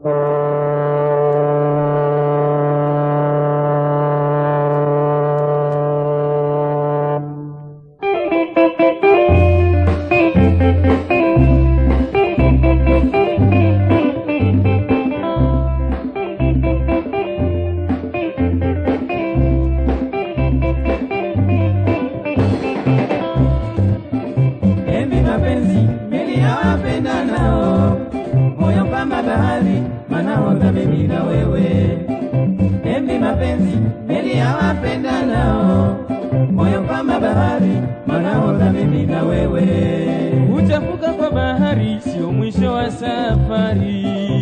Embi mapenzi meli ya wapenda nao, moyo kama bahari, manahodha mimi na wewe. Embi mapenzi meli ya wapenda nao, moyo kama bahari, manahodha mimi na wewe. Kuchafuka kwa bahari sio mwisho wa safari.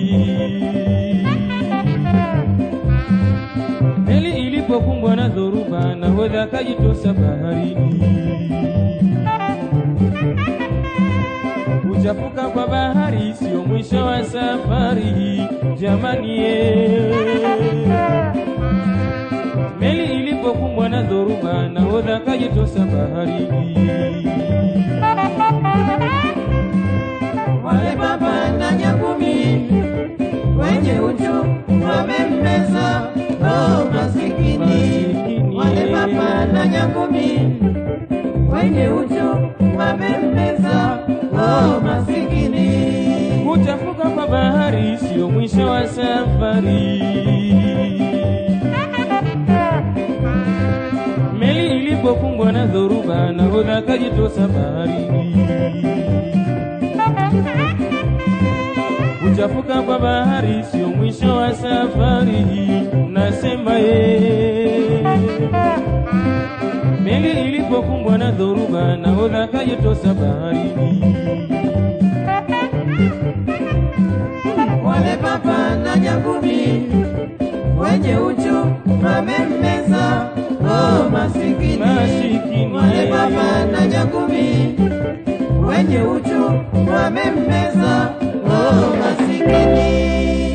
Meli ilipokumbwa na dhoruba, nahodha akajitosa baharini. Kuchafuka kwa bahari sio mwisho wa safari, jamani ye. Meli ilipokumbwa na dhoruba, nahodha akajitosa baharini. Wale baba na nyangumi wenye uchu wamemmeza, oh masikini. Wale baba na nyangumi wenye uchu wamemmeza, oh masikini. Kuchafuka kwa bahari sio mwisho wa safari. Meli ilipokumbwa na dhoruba, nahodha akajitosa baharini. Kuchafuka kwa bahari sio mwisho wa safari, nasema ye. Meli ilipokumbwa na dhoruba, nahodha akajitosa baharini. Wale baba na nyangumi wenye uchu wamemmeza, oh masikini. Masikini. Wale baba na nyangumi wenye uchu wamemmeza, oh masikini.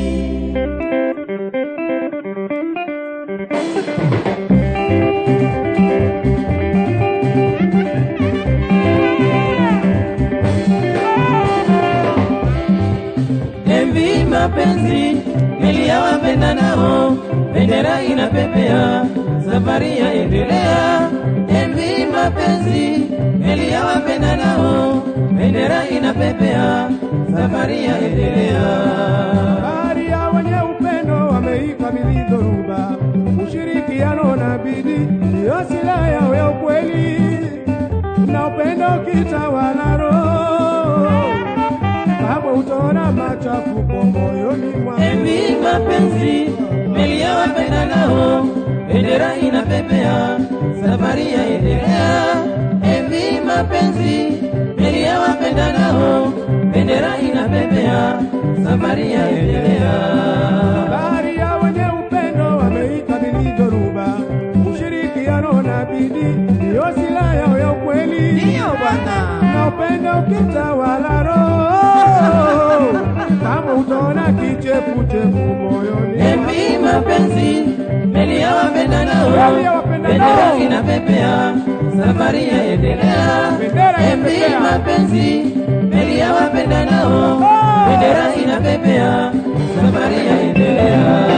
Envi mapenzi meli ya wapenda nao, bendera inapepea, safari yaendelea. Envi mapenzi meli ya wapenda nao, bendera inapepea, safari yaendelea. Bahari ya wenye upendo wameikabidhi dhoruba, ushirikiano na bidii ndiyo silaha yao ya ukweli, na upendo ukitawala roho, hapo utaona machafuko moyoni mwako. Envi mapenzi meli ya wapenda nao, bendera inapepea, safari yaendelea. Envi mapenzi meli ya wapenda nao, bendera inapepea, safari yaendelea. Bahari ya wenye upendo wameikabidhi dhoruba, ushirikiano na bidii ndiyo silaha yao ya ukweli. Ndiyo bwana. na upendo ukitawala roho, kama utaona kichefuchefu moyoni Envi mapenzi meli ya wapenda nao, Meli ya wapenda bendera nao. inapepea, safari yaendelea. Bendera Envi inapepea. mapenzi meli ya wapenda nao, Oh. bendera inapepea, safari yaendelea.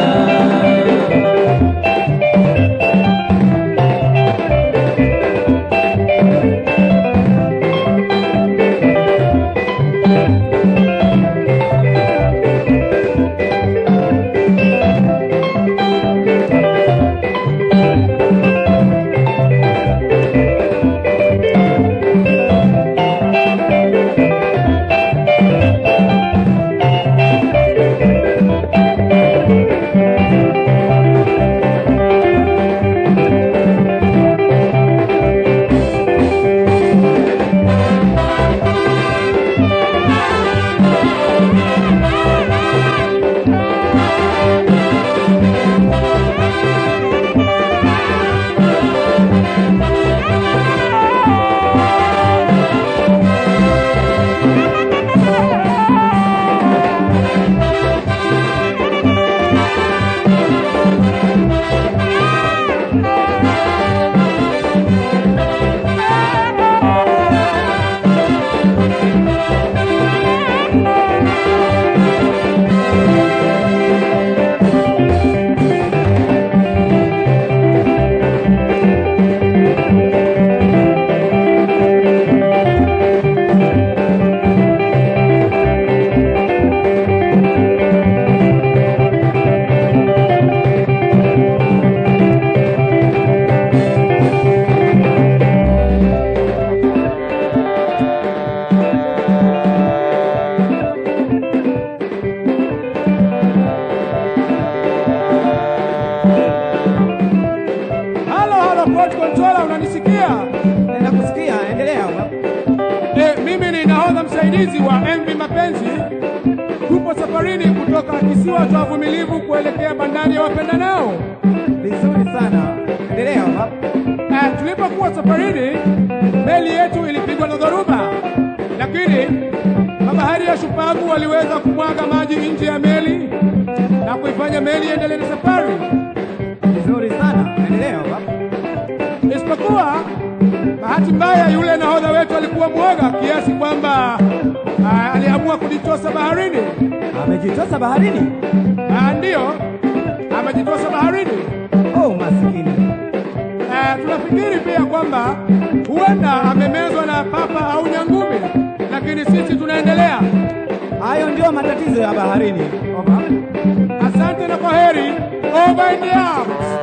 wasaidizi wa MV Mapenzi tupo safarini kutoka kisiwa cha Uvumilivu kuelekea bandari ya wapendanao. Vizuri sana, endelea baba. Uh, tulipokuwa safarini meli yetu ilipigwa na dhoruba, lakini mabahari ya shupavu waliweza kumwaga maji nje ya meli na kuifanya meli iendelee na safari, Vizuri sana, endelea baba. isipokuwa bahati mbaya, yule nahodha wetu alikuwa mwoga kiasi kwamba uh, aliamua kujitosa baharini. Amejitosa baharini. Ah, Ndiyo, amejitosa baharini. Oh, masikini. Eh, tunafikiri pia kwamba huenda amemezwa na papa au nyangumi, lakini sisi tunaendelea. Hayo ndio matatizo ya baharini. Over. Asante na kwaheri. Over and out.